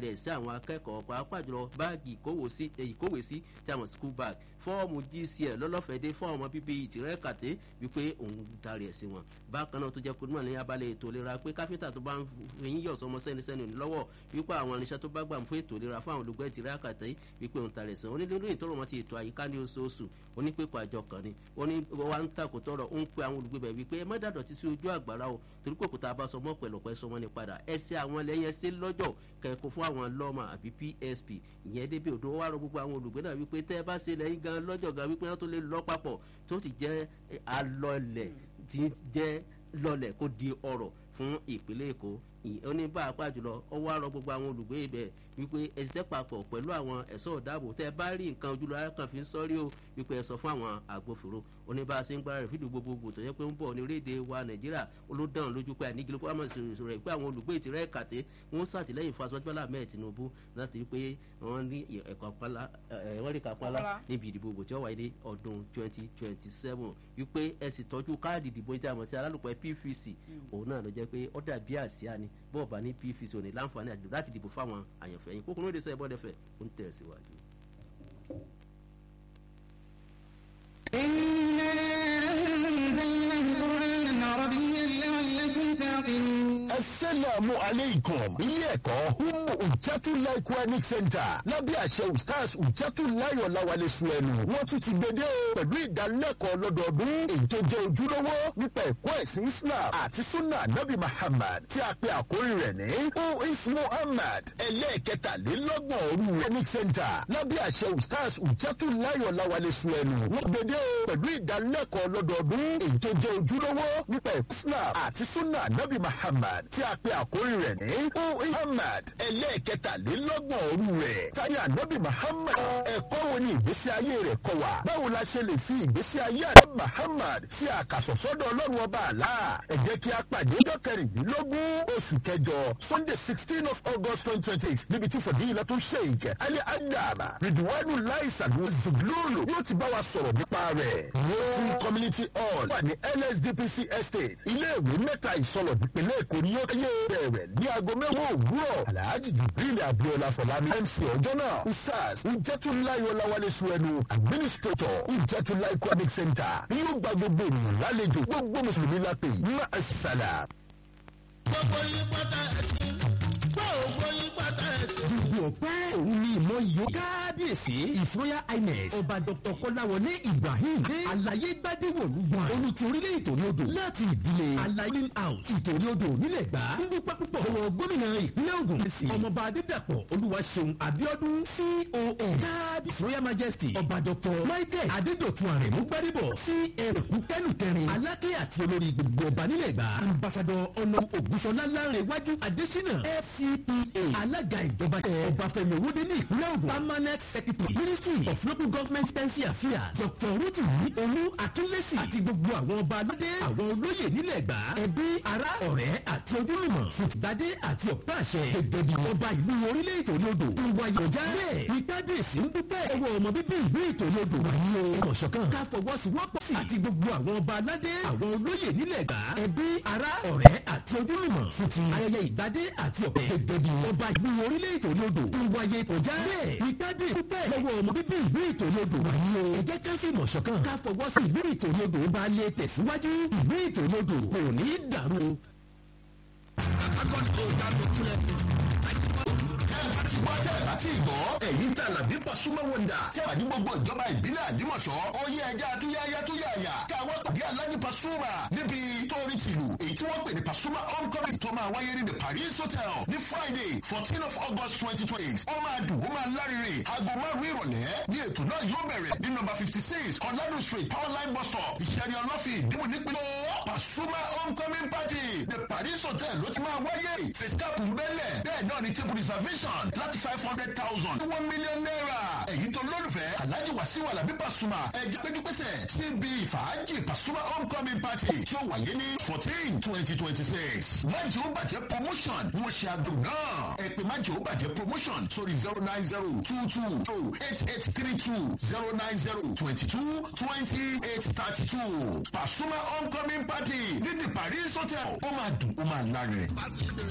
taari ẹ̀ sí àwọn akẹ́kọ̀ọ́ pàápàá jùlọ báàgì ìkówèsí tí a mọ̀ school bag fọ́ọ̀mù gcl lọ́lọ́fẹ̀dé fọ́ọ̀mù bíbí ìtìrẹ́ kàté wípé òun taari ẹ̀ sí wọn bákan náà tó jẹ́ kó ní abalẹ̀ ètò ìlera pé káfíńtà tó bá ń fẹ̀yìn yọ̀ sọmọ sẹ́ni sẹ́ni lọ́wọ́ wípé àwọn irinṣẹ́ tó bá gbà fún ètò ìlera fún àwọn olùgbé ìtìrẹ́ kàté wípé òun taari ẹ̀ sí wọn onílẹ̀ ìtọ́rọ̀ wọn ti ètò àyíká ní oṣooṣù onípẹ̀kọ̀ àjọ kan ni ó ní wa ń takò tọrọ ó ń pe àwọn olùgbé bẹ̀ wípé ẹ má dàdọ̀ ti sí ojú àgbàrá o torí pé òkúta bá sọmọ pẹ̀lọpẹ̀ sọmọ ní padà ẹ ṣe àwọn ẹlẹ́yẹ ṣe lọ́jọ́ kẹ́kọ̀ọ́ fún àwọn lọ́mọ àbí psp ìyẹn débi odò wà rọ gbogbo àwọn olùgbé náà wípé tẹ́ ẹ bá ṣe lẹ́yìn gan lọ́jọ́ gan wípé wọ́n tó lè lọ́ papọ̀ tó ti jẹ́ alọ́lẹ̀ ti jẹ́ lọ́lẹ̀ kó di ọ̀rọ̀ fún ìpínlẹ̀ èkó oníbà pàjùlọ ọwọ́ àrọ gbogbo àwọn olùgbé ibẹ̀ wípé ẹ̀sẹ̀ papọ̀ pẹ̀lú àwọn ẹ̀ṣọ́ ọ̀dàbò tẹ́ ẹ bá rí nǹkan ojúlọ kan fi ń sọ́rí o wípé ẹ sọ fún àwọn agbófinró oníbà ṣe ń gbára rẹ̀ fídíò gbogbogbò tó yẹ pé ń bọ̀ ní orílẹ̀-èdè wa nàìjíríà olódàn lójú pé àníkìlẹ̀ kó àmọ̀ ìṣòro rẹ̀ pé àwọn olùgbé ìtìrẹ́ kàtẹ́ wọ́n ṣàtìlẹ́yìn fún aṣọ́jú bọ́lá mẹ́ẹ̀ tinubu láti rí pé wọ́n ní ẹ̀kọ́ pálá wọ́n rí kápálá níbi ìdìbò ògbò tí ó wáyé ní ọdún twenty twenty seven wípé ẹ sì tọ́jú káàdì ìdìbò ìjà àmọ̀ sí alálùpẹ̀ pvc òun náà ló jẹ́ pé ó dàbí àsíá ni bọ́ọ̀ bá ní pvc ò ní láǹfààní àdìbò láti dìbò fáwọn àyànfẹ́ yín kókó lóde sẹ́yìn bọ́dẹ̀fẹ̀ ó ń tẹ̀ síwájú. إنا أنزلنا القرآن عربيا لعلكم تعقلون asalaamu aleykum ilé ẹ̀kọ́ humu ujatulai quranic center lábẹ́ àṣẹ ustaz ujatulai ọ̀làwálé suẹ̀nù wọ́n tún ti gbede o pẹ̀lú ìdánilẹ́kọ̀ọ́ lọ́dọọdún èyí tó jẹ́ ojúlówó nípa ẹ̀kọ́ ẹ̀sìn islam àti sunna nabi muhammad tí a pe àkórí rẹ̀ ní uis muhammad ẹlẹ́ẹ̀kẹtàlélọ́gbọ̀n òru quranic center lábẹ́ àṣẹ ustaz ujatulai ọ̀làwálé suẹ̀nù wọ́n gbede o pẹ̀lú ìdánilẹ́kọ̀ọ́ lọ́dọọdún èyí tó jẹ́ ojúlówó nípa ẹ̀kọ́ islam àti sunna nabi muhammad tí a pe àkórí rẹ̀ ní muhammad ẹlẹ́ẹ̀kẹtàlélọ́gbọ̀n òru rẹ̀ tani anabi muhammad ẹ̀kọ́ wo ni ìgbésí ayé rẹ̀ kọ́ wa báwo la ṣe lè fi ìgbésí ayé anabi muhammad ṣe àkàsọ̀sọ́dọ̀ ọlọ́run ọba àlá ẹ jẹ́ kí a pàdé ọjọ́ kẹrìndínlógún oṣù kẹjọ sunday sixteen of august twenty twenty eight níbi tí fadilatu sheikh ali adama ridwanu laisanu zuglulu yóò ti bá wa sọ̀rọ̀ nípa rẹ̀ rotary community hall wà ní nsdpc estate iléèwé mẹ́ta ìsọlọ̀ nípínlẹ̀ èkó ni yóò yé bẹ̀rẹ̀ ní aago mẹ́wàá òwúrọ̀ alhaji jibril abiola fọlámi mc ọjọ́ náà usas ujẹtulayi ọláwálé suwẹnu administrator ujẹtulayi quranic center yóò gba gbogbo ènìyàn lálejò gbogbo mùsùlùmí lápè má a sàlà. gbogbo yín pátá ẹ̀sìn gbogbo yín pátá ẹ̀sìn. gbogbo ọpẹ́ òun ni ìmọ̀ yìí kábíyèsí ìfúnyà ines ọba dr kọ́láwọlé ibrahim alaye gbadewolu gbọ̀n olùtí orílẹ̀ ìtòrí odò láti ìdílé alaye house ìtòrí odò nílẹ̀ gbà ń dúpẹ́ púpọ̀ lọ́wọ́ gómìnà ìpínlẹ̀ ogun sí ọmọọba adédàpọ̀ olúwaṣeun abiodun con kábíyèsí royal majesty ọba dr michael adédọ̀tun àrẹ̀mú gbadébọ̀ cm kúkẹ́nù kẹrin aláké àti olórí gbogbo ọba nílẹ̀ gbà ambassadọ ọ̀nà ògúnṣọlá lárẹ̀wájú adésínà fcpa alága ìjọba ọbáfẹ́mi owóde ní ìpínlẹ̀ ogun permanent secretary ministry of local government pensi affairs dr rotimi olú akínlẹ́sì àti gbogbo àwọn ọba aládé àwọn olóyè nílẹ̀ gbà ẹbí ará ọ̀rẹ́ àti ojúlùmọ̀ fìtìgbádé àti ọ̀pá àṣẹ gẹ́gẹ́ bí ọba ìlú orílẹ̀ ìtòrí odò ń wáyé ọjà bẹ́ẹ̀ ní kábíyèsí ń dúpẹ́ ẹwọ́ ọmọ bíbí ìlú ìtòrí odò wáyé o ọ̀ṣọ̀kan ká fọwọ́sowọ́pọ̀ àti gbogbo àwọn ọba aládé àwọn olóyè nílẹ̀ gbà ẹbí ará ọ̀rẹ́ àti ojúlùmọ̀ fìtì ayẹyẹ ìgbádé àti ọ̀pẹ gẹ́gẹ́ bí ọba ìlú orílẹ̀ ìtòrí odò ń wáyé ọjà bẹ́ẹ̀ ní kábíyèsí dúpẹ́ lọ́wọ́ ọmọ bíbí ìlú ìtòrí odò wáyé o ẹ jẹ́ ká fìmọ̀ ṣọ̀kan ká fọwọ́ sí ìlú ìtòrí odò bá lè tẹ̀síwájú ìlú ìtòrí odò kò ní í dàrú o. láti ìgbọ́ èyí tà làbí pasuma wọ̀ndà tẹ́wà ní gbogbo ìjọba ìbílẹ̀ àdìmọ̀ṣọ́ ó yẹ ẹja àtúnyáyá tó yàyà káwọn tàbí alájí pasuma níbi tóorí tìlù èyí tí wọ́n pè ní pasuma homecoming tó máa wáyé ní the paris hotel ní friday fourteen of august twenty twenty ó máa dùn ó máa lárinrin aago márùn ìrọ̀lẹ́ ní ètò náà yóò bẹ̀rẹ̀ ní nọmba fifty six ọ̀làdùn street powerline bus stop ìṣẹ̀rí ọlọ́fin ìdìbò nípínlẹ̀ pasuma homecoming party the paris hotel ló ti máa wáyé fescap ń bẹ́lẹ̀ bẹ́ẹ̀ náà ní table reservation láti five hundred thousand one million naira. èyí tó lólùfẹ́ alhaji wasiu alabi pasuma ẹjẹ péjúpésẹ̀ síbi ìfàájì pasuma homecoming party tí ó wáyé ní fourteen twenty twenty six. májì ó bàjẹ́ promotion ni wọ́n ṣe àgbo náà. ẹ pè májì ó bàjẹ́ promotion sórí zero nine zero two two two eight eight three two zero nine zero twenty two twenty eight thirty two. pasuma homecoming party ní the paris hotel ó máa dùn ó máa lárin.